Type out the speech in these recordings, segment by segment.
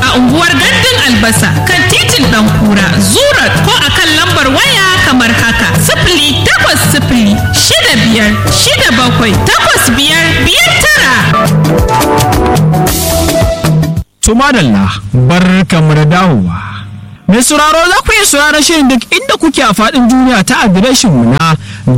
a unguwar gandun albasa kan titin dan kura zurat ko a kan lambar waya kamar haka sifili takwas sifili shida biyar shida bakwai takwas biyar biyar tara. To madalla bar kamar da dawowa. Mai sauraro za ku iya sauraron shirin duk inda kuke a faɗin duniya ta adireshin mu na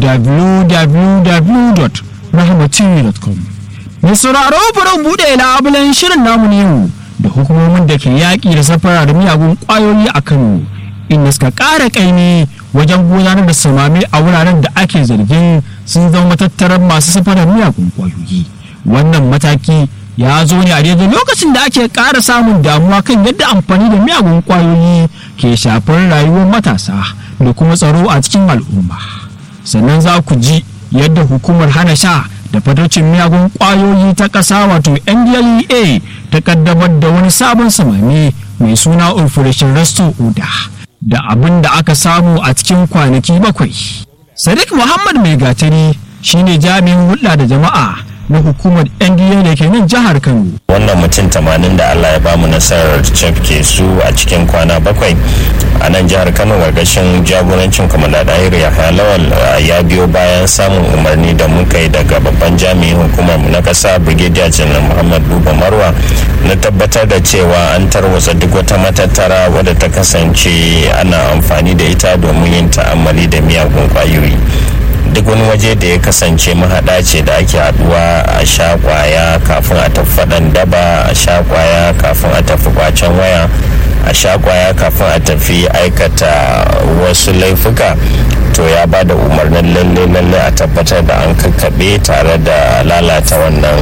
www.rahmatv.com. Mai sauraro bari buɗe labulen shirin namu ne yau da hukumomin da ke yaƙi da safara da miyagun ƙwayoyi a Kano inda suka ƙara ƙaimi wajen gudanar da samami a wuraren da ake zargin sun zama matattarar masu safarar miyagun ƙwayoyi. Wannan mataki ya zo ne a daidai lokacin da ake ƙara samun damuwa kan yadda amfani da miyagun ƙwayoyi ke shafar rayuwar matasa da kuma tsaro a cikin al'umma sannan za ku ji yadda hukumar hana sha da fatocin miyagun ƙwayoyi ta ƙasa wato ndlea ta ƙaddamar da wani sabon samami mai suna operation resto oda da abin da aka samu a cikin kwanaki bakwai sadiq muhammad mai gatari shine jami'in hulɗa da jama'a na hukumar NDA da ke nan jihar Kano. Wannan mutum tamanin da Allah ya bamu nasarar cafke su a cikin kwana bakwai a nan jihar Kano gargashin jagorancin kwamanda Dahiru Yahaya Lawal ya biyo bayan samun umarni da muka yi daga babban jami'in hukumar mu na kasa Brigadier General Muhammad Buba Marwa na tabbatar da cewa an tarwatsa duk wata matattara wadda ta kasance ana amfani da ita domin yin ta'ammali da miyagun kwayoyi. duk wani waje da ya kasance mahaɗa ce da ake haɗuwa a sha kwaya kafin a tafi faɗan daba a sha kwaya kafin a tafi kwacen waya a sha kwaya kafin a tafi aikata wasu laifuka to ya ba da umarnin lalle lalle a tabbatar da an kakkaɓe tare da lalata wannan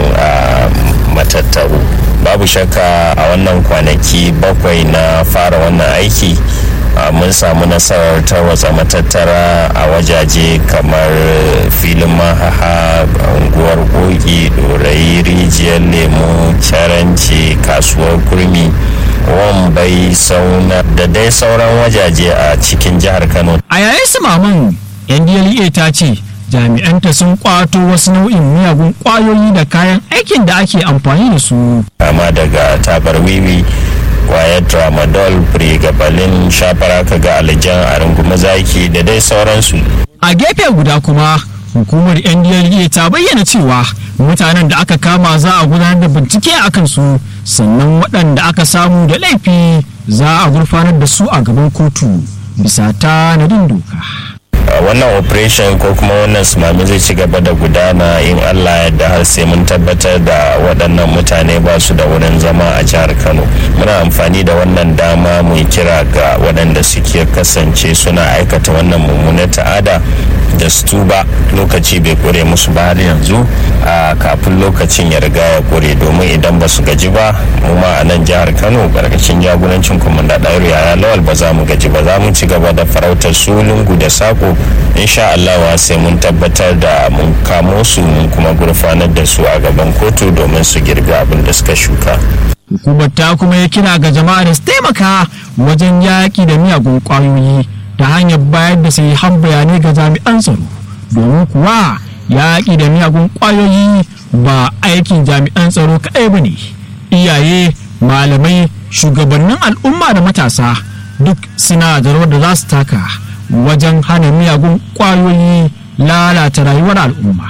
matattaru babu shakka a wannan kwanaki bakwai na fara wannan aiki mun samu nasarar tarwatsa matattara a wajaje kamar filin mahaha unguwar kogi dorai rijiyar lemu caranci kasuwar kurmi wambai sauna da dai sauran wajaje a cikin jihar kano a yayin su maman ndla ta ce jami'anta sun kwato wasu nau'in miyagun kwayoyi da kayan aikin da ake amfani da su kama daga tabar wiwi kwayar tramadol pregabalin shafara ga alijan a rungumi zaki da dai sauransu a gefe guda kuma hukumar ndla ta bayyana cewa mutanen da aka kama za a gudanar da bincike a kansu sannan waɗanda aka samu da laifi za a gurfanar da su a gaban kotu bisa tanadin doka wannan operation ko kuma wannan sumami zai ci gaba da gudana in allah yadda har sai mun tabbatar da waɗannan mutane ba su da wurin zama a jihar kano muna amfani da wannan dama mu kira ga waɗanda suke kasance suna aikata wannan mummunar ta'ada da su tuba lokaci bai kure musu ba har yanzu a kafin lokacin ya riga ya kure domin idan ba su gaji ba mu ma a nan jihar kano karkashin jagorancin kumanda ɗairu yaya lawal ba za mu gaji ba za mu ci gaba da farautar su lungu da sako insha Allah sai mun tabbatar da mun kamo su mun kuma gurfanar da su a gaban kotu domin su girbi abin da suka shuka hukumar ta kuma ya kira ga jama'a da su taimaka wajen yaƙi da miyagun ƙwayoyi ta hanyar bayar da sahihan bayanai ga jami'an tsaro domin kuwa yaƙi da miyagun ƙwayoyi ba aikin jami'an tsaro kaɗai ba ne iyaye malamai shugabannin al'umma da matasa duk suna da rawar da za su taka wajen hana miyagun ƙwayoyi lalata rayuwar al'umma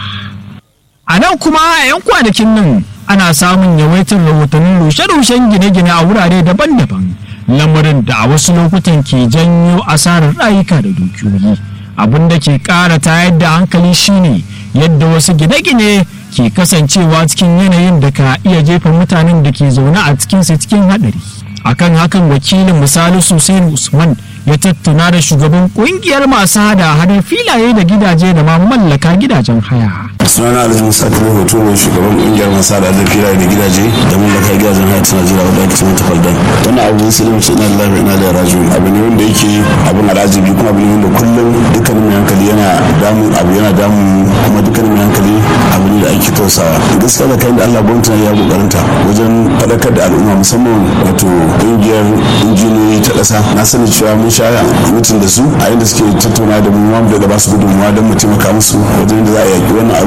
a nan kuma a 'yan kwanakin nan ana samun yawaitar rahotannin rushe-rushen gine-gine a wurare daban-daban lamarin da a wasu lokutan ke janyo asarar rayuka da dukiyoyi abin da ke ƙara tayar da hankali shine yadda wasu gine-gine ke kasancewa cikin yanayin da ka iya jefa mutanen da ke zaune a cikinsu cikin haɗari akan hakan wakilin misali Hussein usman ya tattauna da shugaban kungiyar masu hada hadar filaye da gidaje da ma mallaka gidajen haya sunana alhaji musa kare hoto ne shugaban kungiyar masu hada hadar filaye da gidaje da mallaka gidajen haya ta najeriya wadda ake cewa tafaldan wannan abu ne sai mace ina lillahi ina da raju abu ne wanda yake abin alajibi kuma abu ne wanda kullum dukkanin mai hankali yana damu abu yana damu kuma dukkanin mai hankali abu ne da ake tausawa gaskiya da kayan da allah gwamnati ya kokarinta wajen faɗakar da al'umma musamman wato kungiyar injiniyoyi ta ƙasa na sani cewa mun sha mutum da su a inda suke tattauna da mu da ba su gudunmuwa don mu taimaka musu wajen da za a yaƙi wannan abu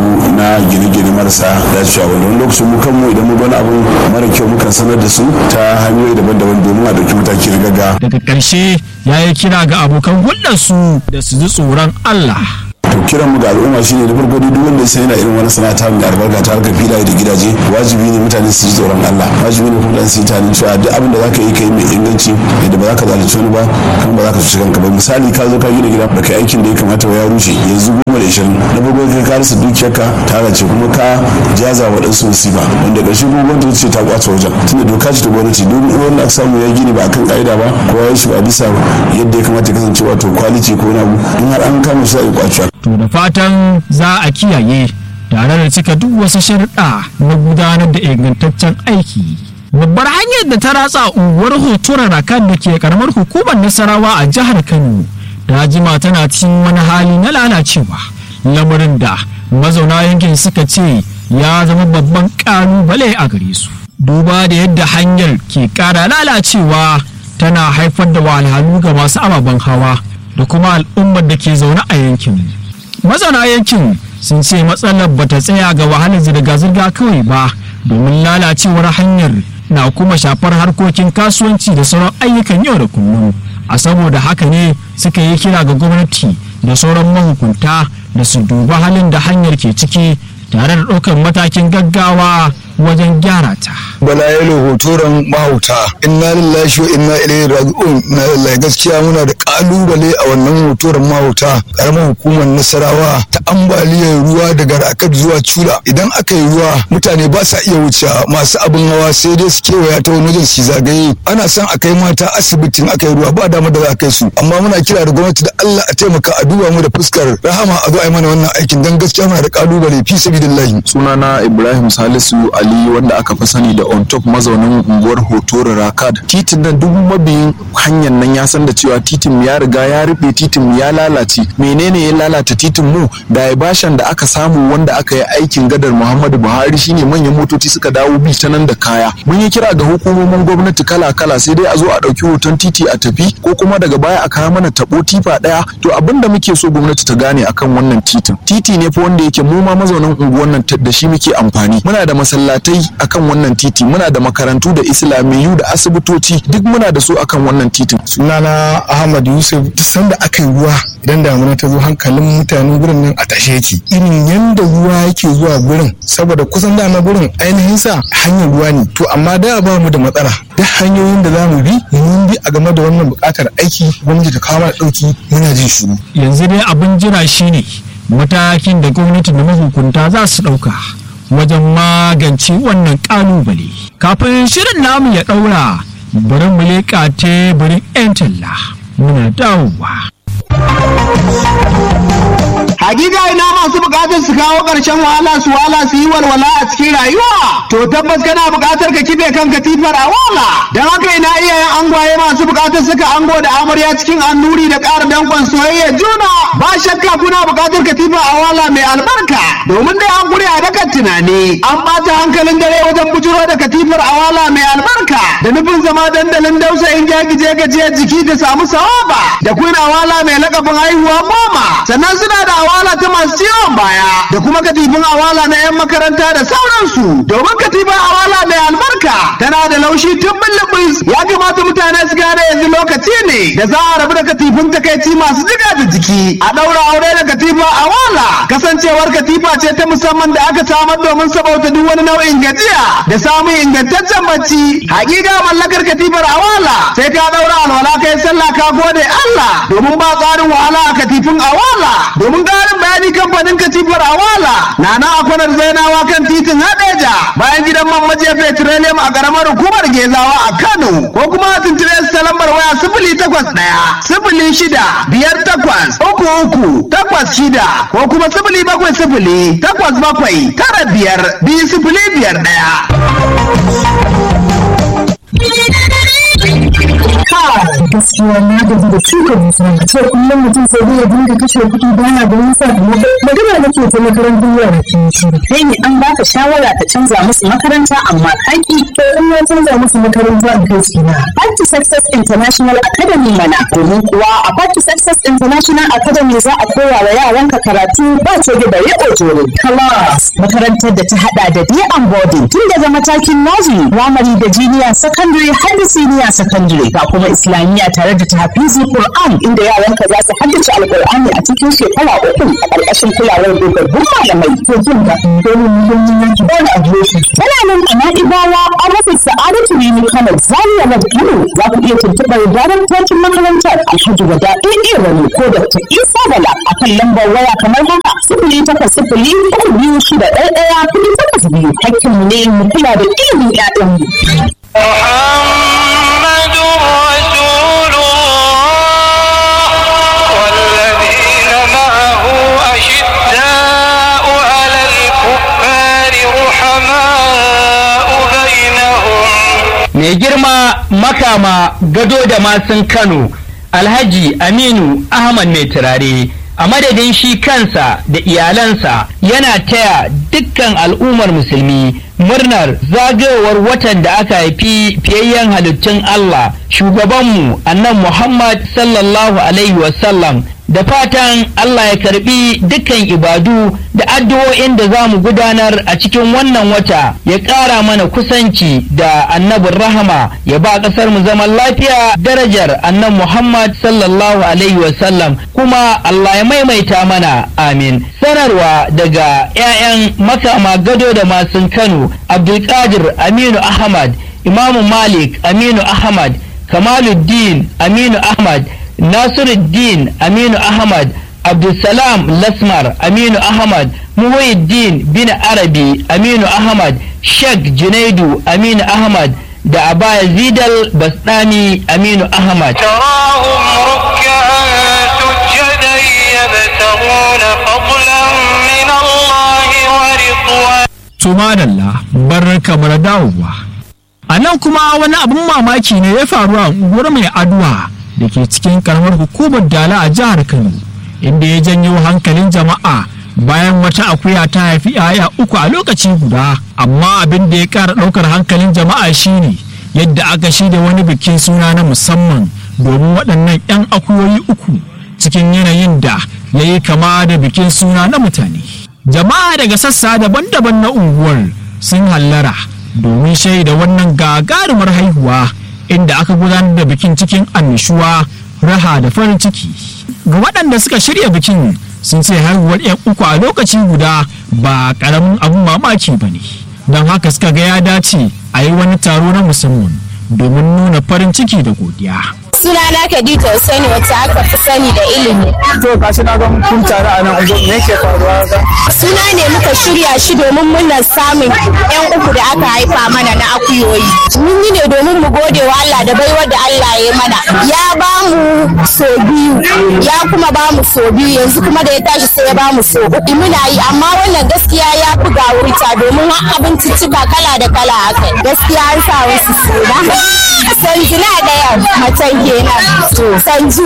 abu na gine-gine marasa dacewa wanda wani lokacin mu kanmu idan mu wani abu mara kyau mukan sanar da su ta hanyoyi daban-daban domin a ɗauki mataki na gaggawa daga ƙarshe ya yi kira ga abokan hulɗarsu da su ji tsoron Allah to kiran mu ga al'umma shine da farko duk wanda sai yana irin wani sana'a mai albarka ta harkar filaye da gidaje wajibi ne mutane su ji tsoron Allah wajibi ne kuma su yi tunanin cewa duk abin da zaka yi kai mai inganci yadda ba za ka zalunci wani ba kuma ba za ka cuci kanka ba misali ka zo ka gina gida da kai aikin da ya kamata ya rushe yanzu goma da ishirin na farko kai ka rasa dukiyarka ta race kuma ka jaza wa ɗansu musiba wanda ƙarshe kuma gwamnati ce ta kwace wajen tunda doka ce ta gwamnati duk wanda aka samu ya gini ba akan ka'ida ba ko ya yi shi ba bisa yadda ya kamata ya kasance wato kwaliti ko na abu in har an kama shi za a yi kwacewa to da fatan za a kiyaye tare da cika duk wasu sharuɗa na gudanar da ingantaccen aiki babbar hanyar da ta ratsa unguwar hoturar rakan da ke karamar hukumar nasarawa a jihar kano ta jima tana cikin wani hali na lalacewa lamarin da mazauna yankin suka ce ya zama babban ƙalubale a gare su duba da yadda hanyar ke ƙara lalacewa tana haifar da wahalhalu ga masu ababen hawa da kuma al'ummar da ke zaune a yankin mazauna yankin sun ce matsalar bata tsaya ga wahalar zirga-zirga kawai ba domin lalacewar hanyar na kuma shafar harkokin kasuwanci da sauran ayyukan yau da kullum a saboda haka ne suka yi kira ga gwamnati da sauran mahukunta da su duba halin da hanyar ke ciki tare da ɗaukar matakin gaggawa wajen gyara ta. Bala yalo hotoron mahauta inna lillahi wa inna ilaihi raji'un na lillahi gaskiya muna da kalubale a wannan hotoron mahauta karamar hukumar nasarawa ta ambaliyar ruwa daga rakat zuwa cula idan aka yi ruwa mutane ba sa iya wuce masu abin hawa sai dai su kewaya ta wani wajen su zagaye ana son a kai mata asibitin aka yi ruwa ba dama da za a kai su amma muna kira da gwamnati da Allah a taimaka a duba mu da fuskar rahama a zo a yi mana wannan aikin dan gaskiya muna da kalubale fi sabilillahi sunana Ibrahim Salisu Ali wanda aka fi sani da on top mazaunin unguwar Hotoro Rakad. Titin nan duk mabiyin hanyar nan ya san da cewa titin ya riga ya rufe titin ya lalace. Menene ya lalata titin mu? Da bashan da aka samu wanda aka yi aikin gadar Muhammadu Buhari shine manyan motoci suka dawo bi ta nan da kaya. Mun yi kira ga hukumomin gwamnati kala-kala sai dai a zo a ɗauki hoton titi a tafi ko kuma daga baya a kawo mana tabo tifa ɗaya. To abin da muke so gwamnati ta gane akan wannan titin. Titi ne fa wanda yake mu ma mazaunan unguwar nan da shi muke amfani. Muna da masallatai akan wannan titi muna da makarantu da islamiyu da asibitoci duk muna da su akan wannan titin sunana ahmad yusuf duk sanda aka yi ruwa idan damuna ta zo hankalin mutanen gurin nan a tashe yake irin yanda ruwa yake zuwa gurin saboda kusan dama gurin ainihin sa hanyar ruwa ne to amma da ba mu da matsala duk hanyoyin da za mu bi mun bi a game da wannan buƙatar aiki gwamnati ta kawo mana ɗauki muna jin shiru yanzu dai abin jira shine matakin da gwamnati da mahukunta za su ɗauka wajen magance wannan kalubale kafin shirin namu ya daura bari mu leƙa teburin 'yan talla muna dawowa Hakika ina masu bukatar su kawo ƙarshen wahala su wahala su yi walwala a cikin rayuwa. To tabbas kana bukatar ka kife kan katifar a wala. Don haka ina iyayen angwaye masu bukatar suka ango da amarya cikin annuri da ƙara dankon soyayya juna. Ba shakka kuna bukatar katifa a wala mai albarka. Domin dai an gure a dakan tunani. An ɓata hankalin dare wajen bujuro da katifar a wala mai albarka. Da nufin zama dandalin dausayin gyagije gajiyar jiki da samu sawaba. Da kuna wala mai lakabin haihuwa goma. Sannan suna da awala ta masu ciwon baya da kuma katifin awala na 'yan makaranta da sauransu domin katifin awala mai albarka tana da laushi tun bulbus ya kamata mutane su gane yanzu lokaci ne da za a rabu da katifin takaici masu jiga da jiki a ɗaura aure da katifin awala kasancewar katifa ce ta musamman da aka samar domin sabauta duk wani nau'in gajiya da samun ingantaccen bacci hakika mallakar katifar awala sai ka ɗaura alwala kai sallah ka gode Allah domin ba tsarin wahala a katifin awala domin ƙarin bayani kamfanin katifar awala na na akwanar zainawa kan titin hadeja bayan gidan man maje petroleum a ƙaramar hukumar gezawa a kano ko kuma a tuntube su ta lambar waya sifili takwas ɗaya sifili shida biyar takwas uku uku takwas shida ko kuma sifili bakwai sifili takwas bakwai tara biyar biyu sifili biyar ɗaya. gaskiya na gaji da shuka dusa a ce kullum mutum sai dai ya dinga kashe kuɗi baya da wani sakamako magana nake ta makarantar yara ke shiru kai ne an baka shawara ka canza musu makaranta amma kaki to in ya canza musu makaranta a kai su na Back to Success International Academy mana domin kuwa a Back to Success International Academy za a koya wa yaranka karatu ba ce da bare ojoro class makarantar da ta hada da day and boarding tun daga matakin nursery primary da junior secondary har da senior secondary ga kuma islamiyya tare da tahfizi Qur'an inda yaranka za su haddace alqur'ani a cikin shekara uku a ƙarƙashin kulawar dogaggun malamai to jin da dole ne don yin yanki ba da adireshi tana nan a Na'ibawa a rufin Sa'adatu Rimi Kano Zaria Road Kano za ku iya tuntuɓar daraktocin makarantar Alhaji Wada AA Rani ko Dr. Isa Bala a kan lambar waya kamar haka sifili takwas sifili uku biyu shida ɗaya ɗaya kuɗi takwas biyu hakkinmu ne mu kula da ilimin ƴaƴanmu. محمد رسول الله والذين معه أشداء على الكفار رحماء بينهم mai girma makama gado da masun kano alhaji aminu ahmad mai turare a madadin shi kansa da iyalansa yana taya dukkan al'ummar musulmi murnar zagayowar watan da aka haifi fiyayyen halittun allah shugabanmu annan muhammad sallallahu alaihi wasallam da fatan Allah ya karbi dukkan ibadu da addu'o'in da za mu gudanar a cikin wannan wata ya ƙara mana kusanci da annabin rahama ya ba ƙasar mu zaman lafiya darajar annan Muhammad sallallahu alaihi wasallam kuma Allah ya maimaita mana amin sanarwa daga 'ya'yan makama gado da masun Kano Abdulkadir Aminu Ahmad Imamu Malik Aminu Ahmad Kamaluddin Aminu Ahmad Nasiruddin Aminu Ahmad Abdulsalam Lasmar Aminu Ahmad Muhyiddin bin Arabi Aminu Ahmad Sheikh Junaidu Aminu Ahmad da Abaya Zidal Basdami Aminu Ahmad تراهم ركعا سجدا يبتغون فضلا من الله ورضوانا to madalla barka da dawowa a nan kuma wani abin mamaki ne ya faru a unguwar mai aduwa da ke cikin karamar hukumar dala a jihar kano inda ya janyo hankalin jama'a bayan wata akuya ta haifi yaya uku a lokaci guda amma abin da ya kara daukar hankalin jama'a shine yadda aka shirya wani bikin suna na musamman domin waɗannan 'yan akuyoyi uku cikin yanayin da ya yi kama da bikin suna na mutane jama'a daga sassa daban-daban na unguwar sun hallara domin shaida wannan gagarumar haihuwa inda aka gudanar da bikin cikin annishuwa raha da farin ciki ga waɗanda suka shirya bikin sun ce haihuwar 'yan uku a lokaci guda ba ƙaramin abin mamaki ba ne don haka suka ga ya dace a yi wani taro na musamman domin nuna farin ciki da godiya sunana Khadija Hussaini wacce aka fi sani da ilimi. to gashi na ga kun tare a nan ungo me yake faruwa ga Suna ne muka shirya shi domin muna samun yan uku da aka haifa mana na akuyoyi. Mun yi ne domin mu gode wa Allah da baiwar da Allah ya yi mana. Ya ba mu so biyu, ya kuma ba mu so biyu yanzu kuma da ya tashi sai ya ba mu so uku. Muna yi amma wannan gaskiya ya fi gawurta domin har abinciccika kala da kala haka. Gaskiya an sa wasu suna. Sanjina ɗaya macen kenan. Sanju,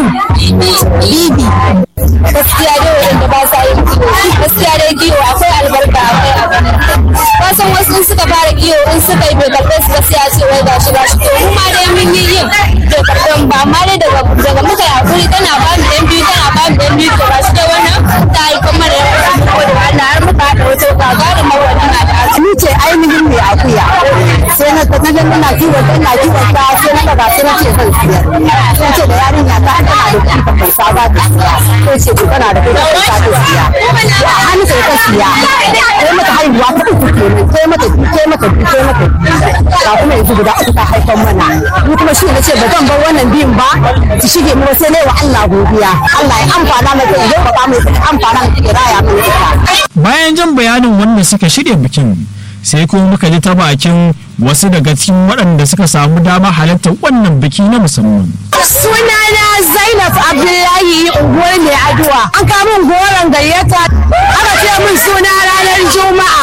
Bibi. Gaskiya dai waɗanda ba sa yin kiwo. Gaskiya dai kiwo akwai albarka akwai abin. Wasan wasu in suka fara kiwo in suka yi bai karɓe su gaskiya ce wai gashi gashi. To mu ma dai mun yi yin bai karɓe mu ba amma dai daga daga muka yi hakuri tana ba mu ɗan biyu tana ba mu ɗan biyu to gashi dai wannan ta yi kuma da yawa mu gode wa Allah har muka haɗa wata gagarumar wannan al'adu. Ni ce ainihin mai akuya. Sai na ta naga ina kiwon ta ina kiwon ta sai na daga sai na ce zan siyar. Sai ce da yarinya ta an tana da kuɗi ta kai sa za ta siya. Sai ce to tana da kuɗi ta kai sa ta siya. Ya hannu sai ta siya. Sai mata haihuwa ta uku kenan. Sai mata biyu sai mata biyu sai mata biyu. Ga kuma yanzu guda uku ta haifan mana. Ni kuma shi na ce ba zan bar wannan biyun ba. Su shige mu ba sai na yi wa Allah godiya. Allah ya amfana mata ya zama mai amfana mata ya raya mai ita. bayan jan bayanin wanda suka shirya bikin sai kuma muka ji ta bakin wasu daga cikin waɗanda suka samu dama halartar wannan biki na musamman Sunana Zainab Abdullahi unguwar mai aduwa. An kama min goron gayyata. Aka ce min suna ranar Juma'a.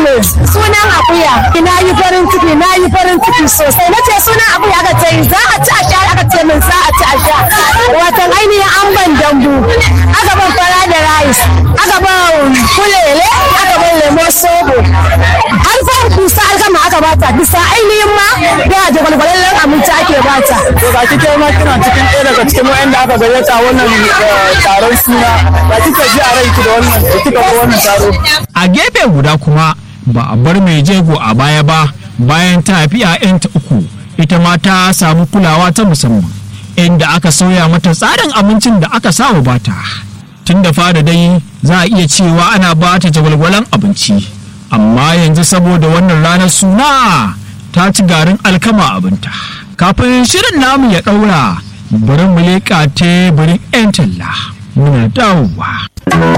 Sunan akuya. Na yi farin ciki, na yi farin ciki sosai. Na ce sunan akuya aka ce za a ci a sha aka ce min za a ci a sha. dambu aka ban fara da rice aka ban kulele aka ban lemon sobo har fa kusa alkama aka bata bisa ainihin ma da jagwalgwalallen abinci ake bata to ga kike ma kina cikin ɗaya daga cikin wa'anda aka gayyata wannan taron suna ba kika ji a ranki da wannan da kika ga wannan taro a gefe guda kuma ba a bar mai jego a baya ba bayan ta haifi 'ya'yanta uku ita ma ta samu kulawa ta musamman inda aka sauya mata tsarin abincin da aka samu bata tun da fara dai za a iya cewa ana bata jagwalgwalan abinci amma yanzu saboda wannan ranar suna ta ci garin alkama abinta kafin shirin namu ya ɗaura bari mu leƙa teburin 'yan talla muna dawowa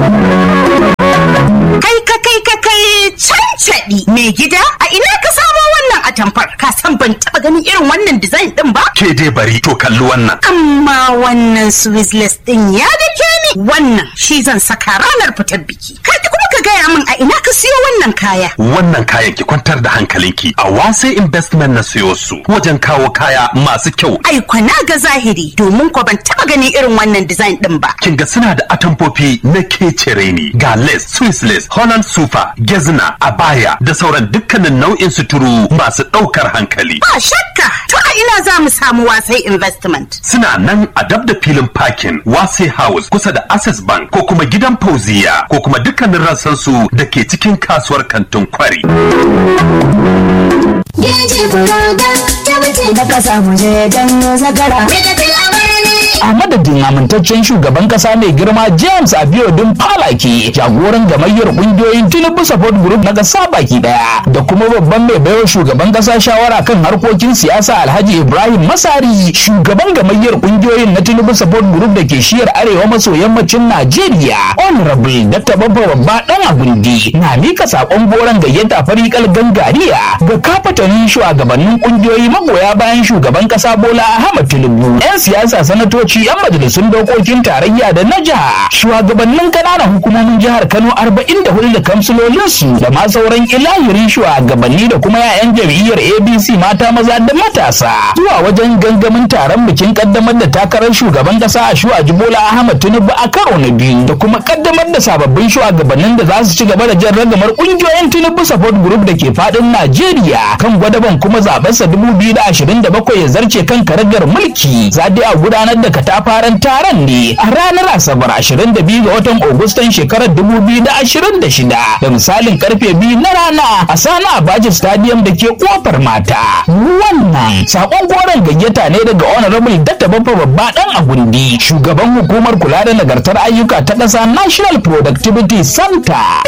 Kai ka kai ka kai cancaɗi mai gida a ina ka samo wannan atamfar ka san ban taɓa ganin irin wannan design ɗin ba? Ke dai bari to kalli wannan. Amma wannan Swizzless ɗin ya dake ni wannan shi zan saka ranar fitar biki. Kai kuma ka gaya min a ina ka siyo wannan kaya. Wannan kayan ki kwantar da hankalinki a wase investment na siyo su wajen kawo kaya masu kyau. Ai kwana ga zahiri domin ko ban taɓa ganin irin wannan design ɗin ba. Kin ga suna da atamfofi na kecere ne ga lace, Swiss lace, Holland super, gezna, abaya da sauran dukkanin nau'in suturu masu ɗaukar hankali. Ba shakka to a ina za mu samu wasai investment. Suna nan a dab da filin parking wase house kusa da access bank ko kuma gidan fauziya ko kuma dukkanin rassansu da ke cikin kasuwar kantin kwari. da kasa mu je dan zagara a madadin amintaccen shugaban kasa mai girma james abiodun falaki jagoran gamayyar kungiyoyin tinubu support group na kasa baki daya da kuma babban mai baiwa shugaban kasa shawara kan harkokin siyasa alhaji ibrahim masari shugaban gamayyar kungiyoyin na tinubu support group da ke shiyar arewa maso yammacin najeriya honorable dr babba babba dan agundi na mika sakon goron gayyata farikal gangariya ga kafatanin shugabannin kungiyoyi magoya bayan shugaban kasa bola ahmad tinubu yan siyasa sanatoci ministoci 'yan majalisun dokokin tarayya da na jiha shugabannin kananan hukumomin jihar kano 44 da kamsilolinsu da ma sauran ilahirin shugabanni da kuma 'ya'yan jam'iyyar abc mata maza da matasa zuwa wajen gangamin taron bikin kaddamar da takarar shugaban kasa a shuwa jibola ahmad tinubu a karo na biyu da kuma kaddamar da sababbin shugabannin da za su ci gaba da jan ragamar kungiyoyin tinubu support group da ke fadin najeriya kan gwadaban kuma zabensa 2027 ya zarce kan karagar mulki za a gudanar da katafaren taron ne a ranar asabar 22 ga watan agustan shekarar 2026 da misalin karfe biyu na rana a sana abaji stadium da ke kofar mata wannan sakon goron gayyata ne daga honorable datta babba babba dan agundi shugaban hukumar kula da nagartar ayyuka ta ƙasa national productivity center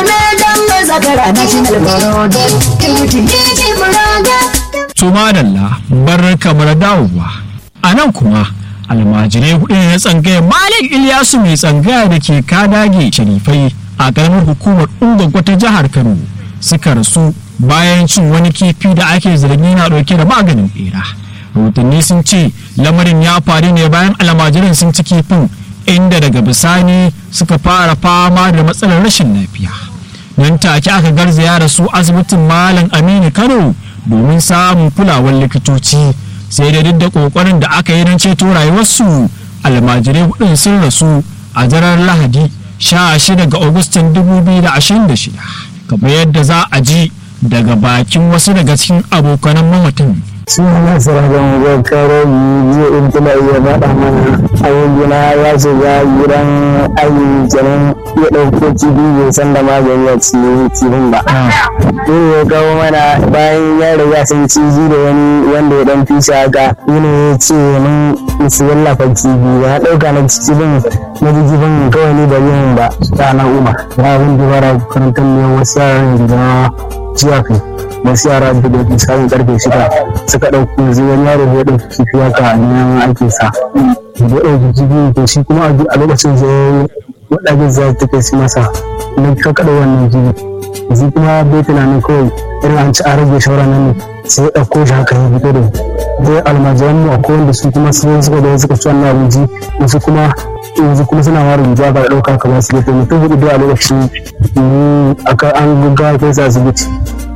Tuma Dalla bar kamar dawowa a nan kuma almajirai hudu ne na tsangaya malik ilyasu mai tsangaya da ke kadage sharifai a karamar hukumar ungwagwa ta jihar kano suka rasu bayan cin wani kifi da ake zargi na dauke da maganin bera rahotanni sun ce lamarin ya faru ne bayan almajiran sun ci kifin inda daga bisani suka fara fama da matsalar rashin lafiya nan take aka garzaya da su asibitin malam aminu kano domin samun kulawar likitoci sai da duk da kokarin da aka yi don ceto rayuwarsu almajirai hudun sun rasu a daren lahadi 16 ga agustan 2026 kamar yadda za a ji daga bakin wasu daga cikin abokanan mamatan suna sarrafa zakaro jiya in tuna iya faɗa mana ayyukina ya shiga gidan ayi kenan ya ɗauko kifi bai san da magani a cikin kifin ba. Ne ya kawo mana bayan ya riga sun ciji da wani wanda ya ɗan fishe haka ne ya ce mun su wallafa kifi ba na ɗauka na kifin na ji kifin kawai ni da yin ba na umar. Ya abin da bara karantar ne wasu yaran da jiya kai. wasu yara da da misalin karfe shida suka ɗauki yanzu wani yaro ya ɗauki kifi haka a neman aikin sa da ya ɗauki kifi to shi kuma a lokacin zai waɗanda za ta kai su masa na ka kaɗa wannan kifi yanzu kuma bai tunanin kawai irin an ci a rage shawara nan ne sai ya ɗauko shi haka ya fito da zai almajiran mu akwai wanda su kuma sun suka da suka ci wannan abinci wasu kuma yanzu kuma suna ware riga ba da ɗauka kamar su gefe mutum hudu da a lokacin aka an gaggawa kai su asibiti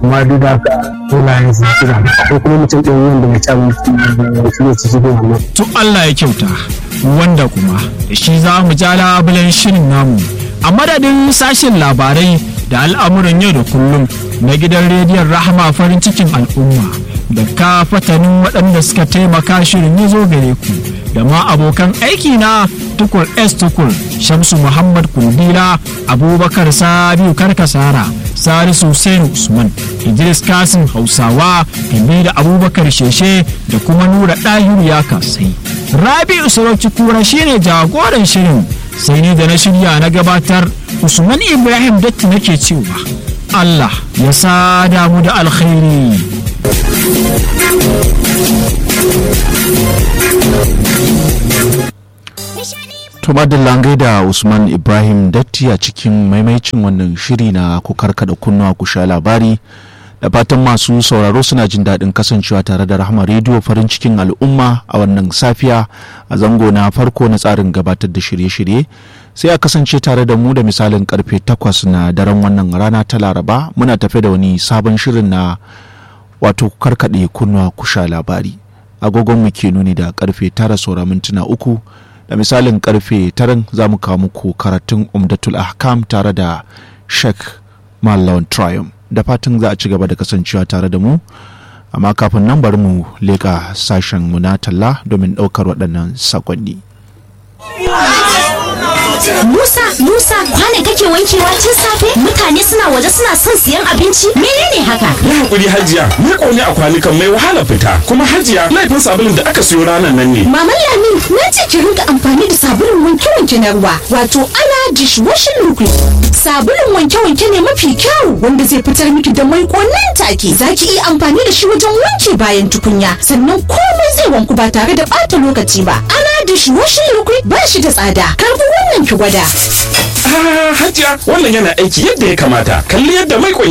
amma duk da haka filayen su kira ko kuma mutum ɗin wanda bai ci abinci shi ne cikin wannan. to Allah ya kyauta wanda kuma da shi za mu ja labulen shirin namu a madadin sashen labarai da al'amuran yau da kullum na gidan rediyon rahama farin cikin al'umma da ka fatanin waɗanda suka taimaka shirin ya zo gare ku da ma abokan aiki na tukur s tukur shamsu muhammad kundila abubakar sabiu karkasara salisu hussein usman idris kasim hausawa kabi da abubakar sheshe da kuma nura ɗahiru ya kasai rabi'u sarauci kura shine jagoran shirin sai ni da na shirya na gabatar usman ibrahim datti nake cewa allah ya sada mu da alkhairi To langai da Usman Ibrahim Datti a cikin maimaicin wannan shiri na ku karkada kunnuwa ku sha labari da fatan masu sauraro suna jin daɗin kasancewa tare da rahama rediyo farin cikin al'umma a wannan safiya a zango na farko na tsarin gabatar da shirye-shirye sai a kasance tare da mu da misalin karfe takwas na daren wannan rana ta laraba muna tafe da wani sabon shirin na wato karkaɗe kunnuwa ku sha labari agogon mu ke nuni da karfe tara saura mintuna uku da misalin karfe taran za mu kawo muku karatun umdatul ahkam tare da sheikh mallawan triumph da fatan za a ci gaba da kasancewa tare da mu amma kafin nan bari mu leƙa sashen mu na talla domin ɗaukar waɗannan sakonni. Musa, Musa, kwana kake wankewa tun safe? Mutane suna waje suna son siyan abinci? Menene haka? Yi hakuri Hajiya, ni ƙauni a kwanukan mai wahala fita. Kuma Hajiya, laifin sabulun da aka siyo ranar nan ne. Maman Lami, na ce ki rinka amfani da sabulun wanke-wanke na ruwa, wato ana dishwashing liquid. Sabulun wanke-wanke ne mafi kyau wanda zai fitar miki da mai nan take. Za ki iya amfani da shi wajen wanke bayan tukunya, sannan komai zai wanku ba tare da ɓata lokaci ba. Ana dishwashing liquid ba shi da tsada. Karbi wannan ki gwada. Ah, Hajiya, wannan yana aiki yadda ya kamata. Kalli yadda mai